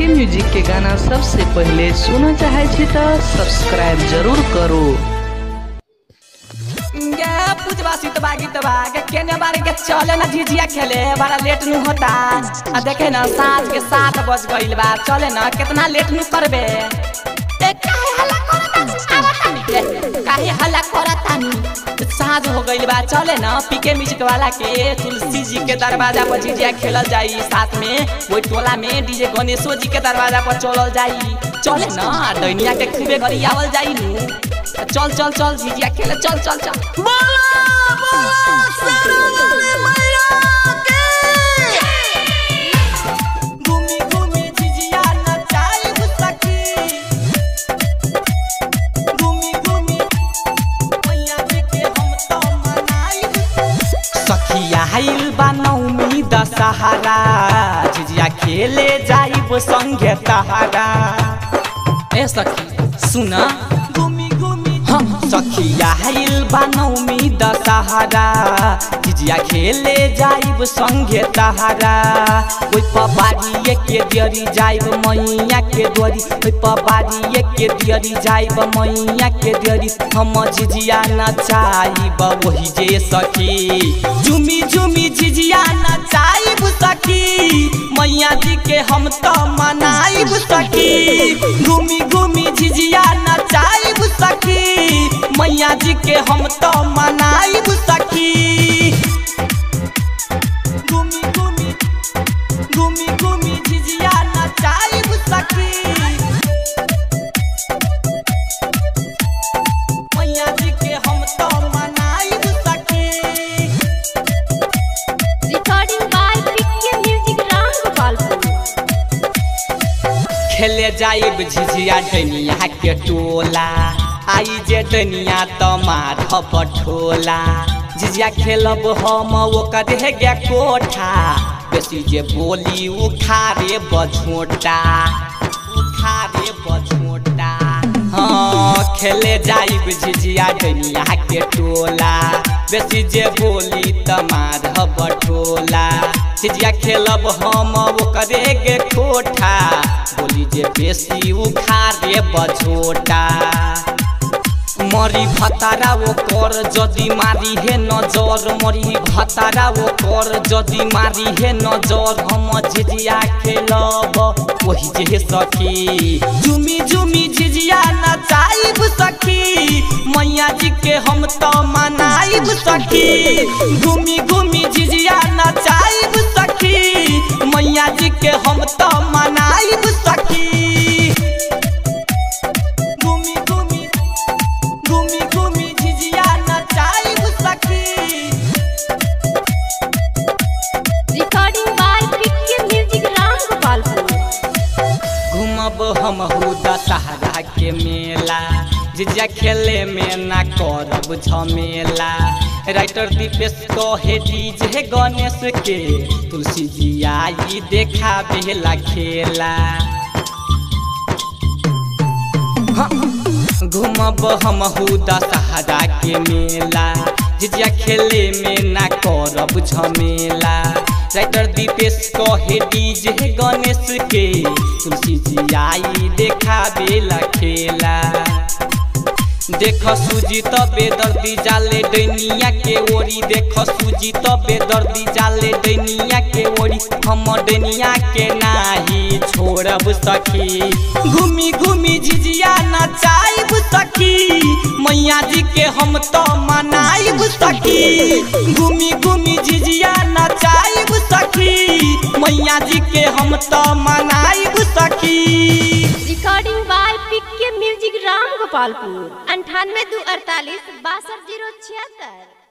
PK music के गाना सबसे पहले सुनना चाहे छी तो सब्सक्राइब जरूर करो गे पूजवा सीतवा गीतवा के केने बारे के चले ना झिझिया खेले बड़ा लेट नु होता आ देखे ना साँझ के सात बज गइल बा चले ना कितना लेट नु करबे ए काहे हल्ला करतानी ए काहे हल्ला करतानी साँझ हो गइल बा चले ना पीके म्यूजिक वाला के तुलसी जी के दरवाजा पर झिझिया खेलल जाई साथ में वही टोला में डीजे गणेशो जी के दरवाजा पर चलल जाई चले ना दैनिया के खूबे गरी आवल जाई नु चल चल चल झिझिया खेले चल चल चल घूमी घूमी झिझिया नचाई सखी घूमी घूमी मैया जी के हम तो मनाई सखिया आइल बा नौमी दशहरा झिझिया खेले जाइब संगे तहारा ए सखी सुना घूमी घूमी हम सखिया आइल बा नौमी दशहरा झिझिया खेले जाइब संगे तहारा ओइ पबाड़िए के दियरी जाइब मैया के द्वारी ओइ पबाड़िए के दियरी जाइब मैया के दियरी हम झिझिया नचाइब वही जे सखी झुमी झुमी झिझिया नचाइब सखी मैया जी के हम तो मनाइब सखी घूमी घूमी झिझिया नचाइब सखी मैया जी के हम तो मनाइब सखी घूमी घूमी घूमी घूमी झिझिया नचाइब सखी मैया जी के हम तो मनाइब सखी Recording by PK Music Rangopalpur. खेले जाइब झिझिया डनिया के टोला आई जे डनिया त माधव ठोला झिझिया खेलब हम ओकर गे कोठा बेसी जे बोली उखारे बझोटा उखारे बझोटा हाँ खेले जाइब झिझिया डनिया के टोला बेसी जे बोली त माधव ठोला झिझिया खेलब हम ओकरे गे कोठा बोली जे बेसी उखारे बझोटा मरी भतारा वो कर जदि मारी हे नजर मरी भतारा वो कर जदि मारी हे नजर हम झिझिया खेलब वही जे सखी झुमी झुमी झिझिया नचाइब सखी मैया जी के हम तो मनाइब सखी घूमी घूमी झिझिया नचाइब सखी मैया जी के हम तो मनाइब सखी घूमी घूमी घूमी घूमी झिझिया नचाइब सखी Recording by PK Music Rangopalpur. घूमब हम दशहरा के मेला झिझिया खेले में ना करब झमेला राइटर दीपेश कहे डीजे गणेश के तुलसी जी आई देखा बेला खेला घूमब हम दशहरा के मेला झिझिया खेले में ना करब झमेला राइटर दीपेश कहे डीजे गणेश के तुलसी जी आई देखा बेला खेला देख सूजी त बेदर्दी जाले दैनिया के ओरी देख सूजी त बेदर्दी जाले दैनिया के ओरी हम दैनिया के नाही छोड़ब सखी घूमी घूमी झिझिया नचाइब सखी मैया जी के हम तो मनाइब सखी घूमी घूमी झिझिया नचाइब सखी मैया जी के हम तो मनाइब सखी Recording by PK Music Rangopalpur. अंठानवे दो अड़तालीस बासठ जीरो छिहत्तर